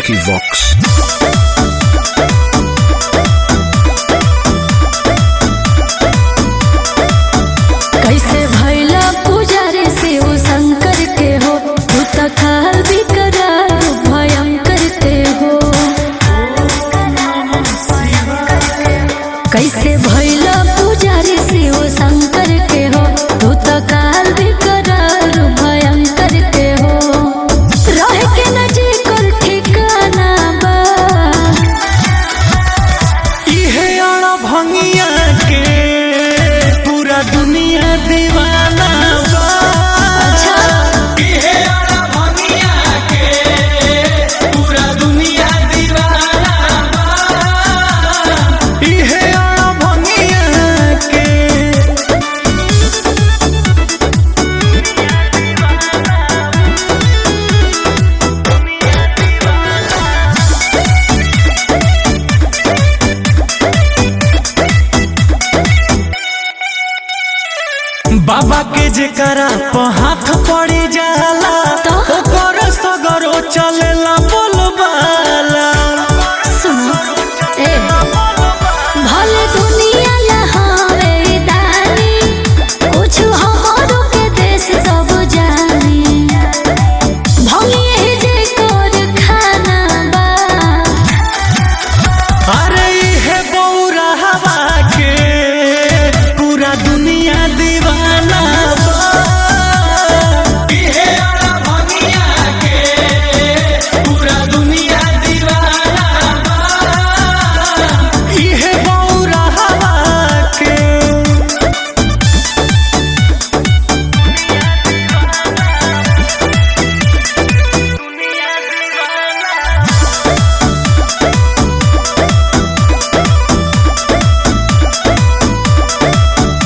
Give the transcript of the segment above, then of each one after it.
Vicky Vox. कैसे भैला पुजारी शिव शंकर के हो तू त काल विकराल भयंकर के हो कैसे भैला पुजारी शिव शंकर के हो तू त काल विकराल भयंकर के हो रह के न जी कर ठिकाना बा इहे अण भंगिया के पूरा दुनिया दीवाना बा अच्छा। इहे अण भंगिया के पूरा दुनिया दीवाना बा इहे अण भंगिया के बाबा के जेकरा प हाथ पड़ी जाला तो? ओकर सगरो चलेला बोलबाला सुनो ए भले दुनिया लहावे दानी कुछ हमारो के देश सब जानी भंगिए जे कर खाना बा अरे इहे बौरा हवा के पूरा दुनिया दीवाना बा इहे अड़ा भंगिया के पूरा दुनिया दीवाना बा इहे बौरा हवा के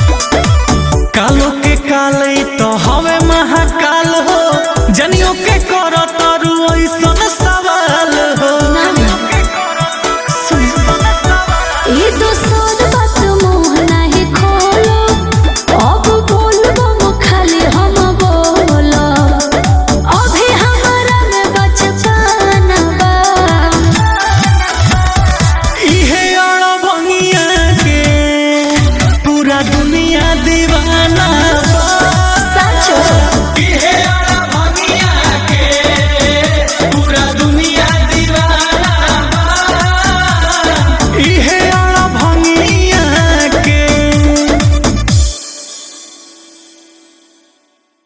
कालो के काल तो हवे महाकाल हो जनियो के